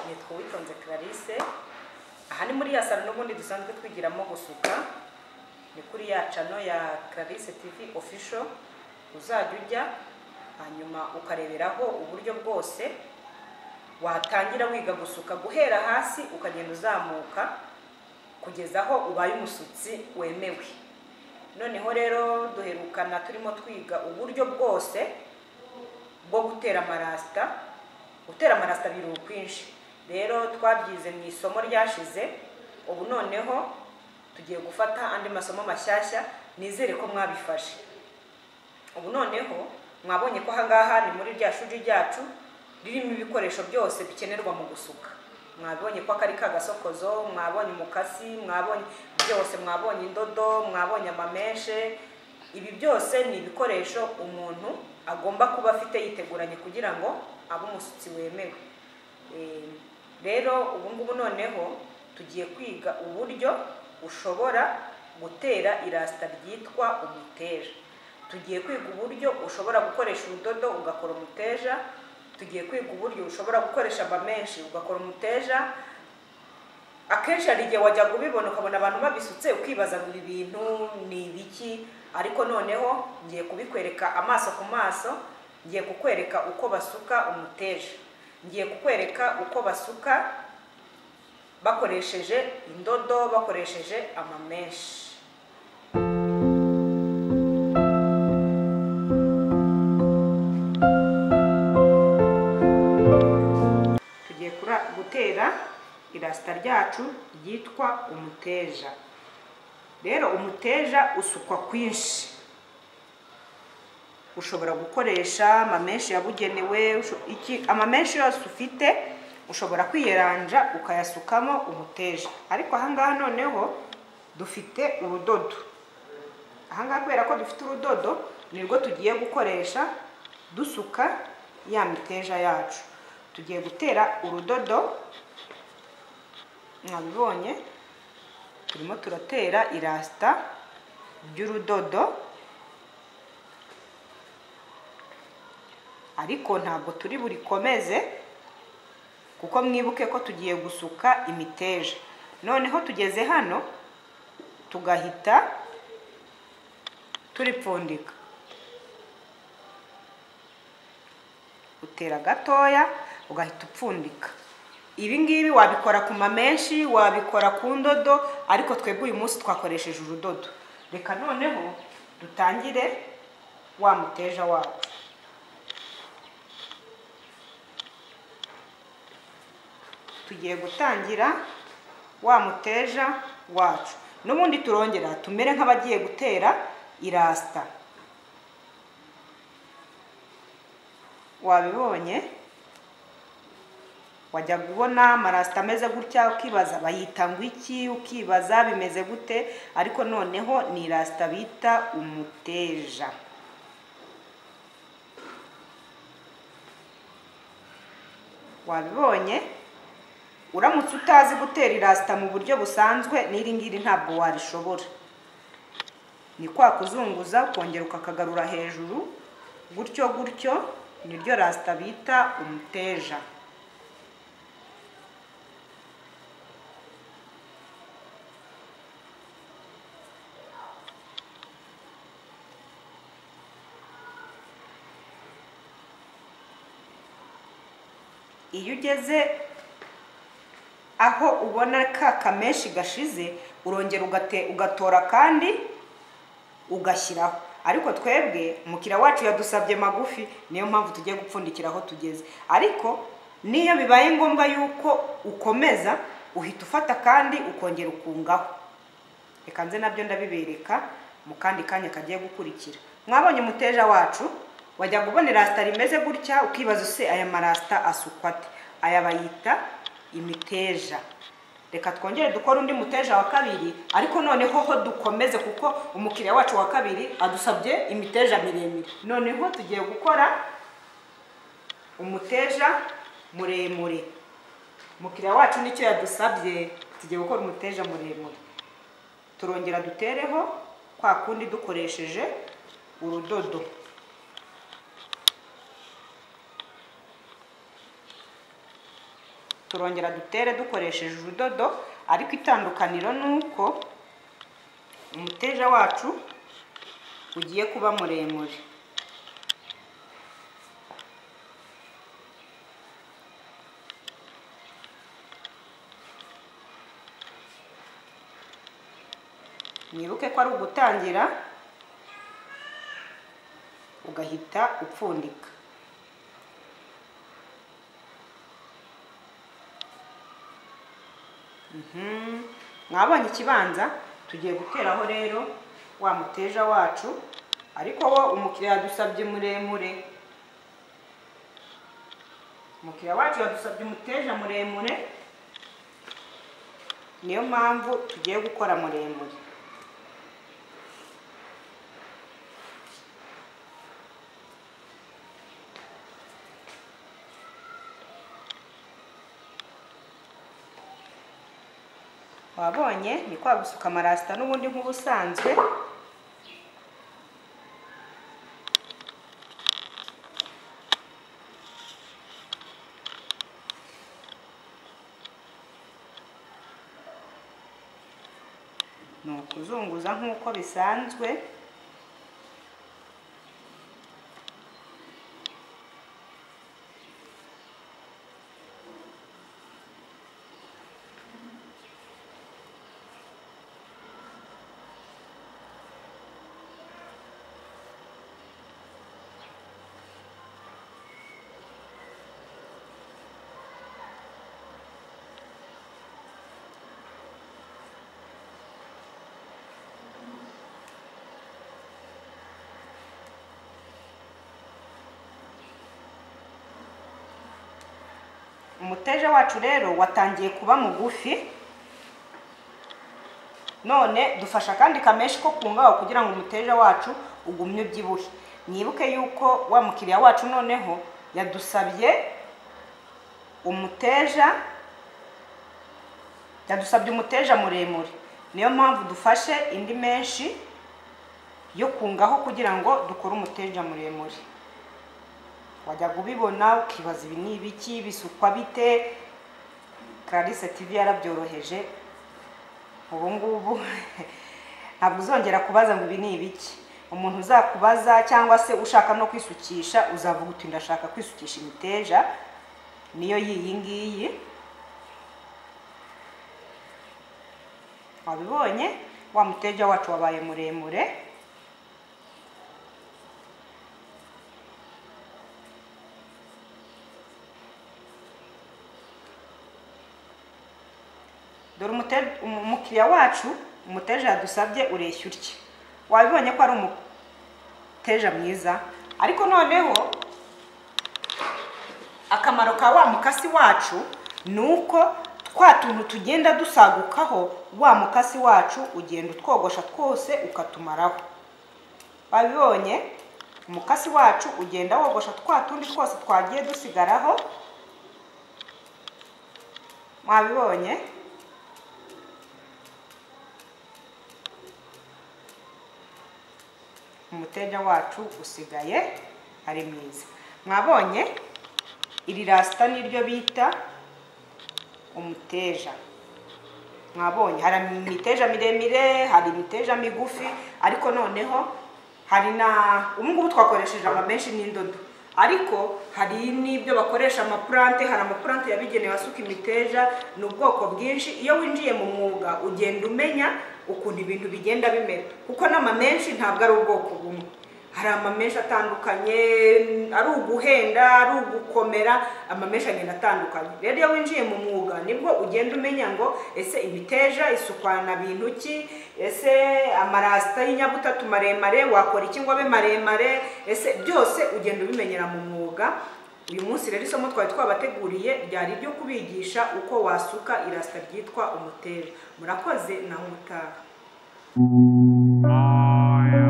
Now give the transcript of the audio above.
nitwa uwitonze clarisse aha ni muri ya salo n'ubundi dusanzwe twigiramo gusuka ni kuri ya cano ya clarisse tv official uzajya ujya hanyuma ukareberaho uburyo bwose watangira wiga gusuka guhera hasi ukagenda uzamuka kugeza aho ubaye umusutsi wemewe noneho rero duherukana turimo twiga uburyo bwose bwo gutera amarasita gutera amarasita biri ukwinshi rero twabyize mu isomo ryashize ubu noneho tugiye gufata andi masomo mashyashya nizere ko mwabifashe ubu noneho mwabonye ko ahangaha ni muri rya shuri ryacu ririmo ibikoresho byose bikenerwa mu gusuka mwabonye ko akari kagasokozo mwabonye umukasi mwabonye byose mwabonye indodo mwabonye amameshe ibi byose ni ibikoresho umuntu agomba kuba afite yiteguranye kugira ngo abe umushyitsi wemewe Eh, rero ubu ngubu noneho tugiye kwiga uburyo ushobora gutera irasita ryitwa umuteja tugiye kwiga uburyo ushobora gukoresha urudodo ugakora umuteja tugiye kwiga uburyo ushobora gukoresha amamenshi ugakora umuteja akenshi hari igihe wajya kubibona ukabona abantu babisutse ukibaza ngo ibi bintu ni ibiki ariko noneho ngiye kubikwereka amaso ku maso ngiye kukwereka uko basuka umuteja ngiye kukwereka uko basuka bakoresheje indodo bakoresheje amamenshi tugiye kura- gutera irasita ryacu ryitwa umuteja rero umuteja usukwa kwinshi ushobora gukoresha amamenshi yabugenewe usho- iki- amamenshi yose ufite ushobora kwiyeranja ukayasukamo umuteja ariko ahangaha noneho dufite urudodo ahangaha kubera ko dufite urudodo nirwo tugiye gukoresha dusuka ya miteja yacu tugiye gutera urudodo mwabibonye turimo turatera irasita ry'urudodo ariko ntabwo turi burikomeze kuko mwibuke ko tugiye gusuka imiteja noneho tugeze hano tugahita turipfundika utera gatoya ugahita upfundika ibi ngibi wabikora ku mamenshi wabikora ku ndodo ariko twebwe uyu munsi twakoresheje urudodo reka noneho dutangire wa muteja wacu tugiye gutangira wa muteja wacu n'ubundi turongera tumere nk'abagiye gutera irasita wabibonye wajya kubona amarasita ameze gutya ukibaza bayita ngo iki ukibaza bimeze gute ariko noneho ni irasita bita umuteja wabibonye uramutse utazi gutera irasita mu buryo busanzwe n'iri ngiri ntabwo warishobora ni kwa kuzunguza ukongera ukakagarura hejuru gutyo gutyo niryo rasita bita umuteja iyo ugeze aho ubona ka kamenshi gashize urongera ugate- ugatora kandi ugashyiraho ariko twebwe umukiriya wacu yadusabye magufi niyo mpamvu tugiye gupfundikira aho tugeze ariko niyo bibaye ngombwa yuko ukomeza uhita ufata kandi ukongera ukungaho reka nze nabyo ndabibereka mu kandi kanya kagiye gukurikira mwabonye umuteja wacu wajya kubona irasita rimeze gutya ukibaza use aya marasita asukwa ate aya bayita imiteja reka twongere dukore undi muteja wa kabiri ariko noneho ho dukomeze kuko umukiriya wacu wa kabiri adusabye imiteja miremire noneho tugiye gukora umuteja muremure umukiriya wacu nicyo yadusabye tugiye gukora umuteja muremure turongera dutereho kwa kundi dukoresheje urudodo turongera dutere dukoresheje urudodo ariko itandukaniro ni uko umuteja wacu ugiye kuba muremure mwibuke ko ari ugutangira ugahita upfundika mwabonye ikibanza tugiye guteraho rero wa muteja wacu ariko wo umukiriya yadusabye muremure umukiriya wacu yadusabye umuteja muremure niyo mpamvu tugiye gukora muremure wabonye ni kwa gusuka amarasita n'ubundi nk'ubusanzwe ni ukuzunguza nk'uko bisanzwe umuteja wacu rero watangiye kuba mugufi none dufasha akandi kamenshi ko kungaho kugira ngo umuteja wacu ugumye ubyibuhe mwibuke yuko wa mukiriya wacu noneho yadusabye umuteja yadusabye umuteja muremure niyo mpamvu dufashe indi menshi yo kungaho kugira ngo dukore umuteja muremure wajyaga ubibona ukibaza ibi ni ibiki bisukwa bite Clarisse TV yarabyoroheje ubu ngubu ntabwo uzongera kubaza ngo ibi ni ibiki umuntu uzakubaza cyangwa se ushaka no kwisukisha uzavuga uti ndashaka kwisukisha imiteja niyo y'iyi ngiyi wabibonye wa muteja wacu wabaye muremure dore umukiriya wacu umuteja yadusabye ureshya utya wabibonye ko ari umuteja mwiza ariko noneho akamaro ka wa mukasi wacu ni uko twa tuntu tugenda dusagukaho wa mukasi wacu ugenda utwogosha twose ukatumaraho wabibonye umukasi wacu ugenda wogosha twa tundi twose twagiye dusigaraho mwabibonye umuteja wacu usigaye ari mwiza mwabonye iri rasita niryo bita umuteja mwabonye hari imiteja miremire hari imiteja migufi ariko noneho hari na ubu ngubu twakoresheje amamenshi n'indodo ariko hari n'ibyo bakoresha amapurante hari amapurante yabigenewe asuka imiteja ni ubwoko bwinshi iyo winjiye mu mwuga ugenda umenya ukuntu ibintu bigenda bimera kuko n'amamenshi ntabwo ari ubwoko bumwe hari amamenshi atandukanye ari uguhenda ari ugukomera amamenshi agenda atandukanye rero iyo winjiye mu mwuga nibwo ugenda umenya ngo ese imiteja isukwana bintu ki ese amarasita y'inyabutatu maremare wakora iki ngo abe maremare ese byose ugenda ubimenyera mu mwuga uyu munsi rero isomo twari twabateguriye ryari iryo kubigisha uko wasuka irasita ryitwa umuteja murakoze naho umutaha I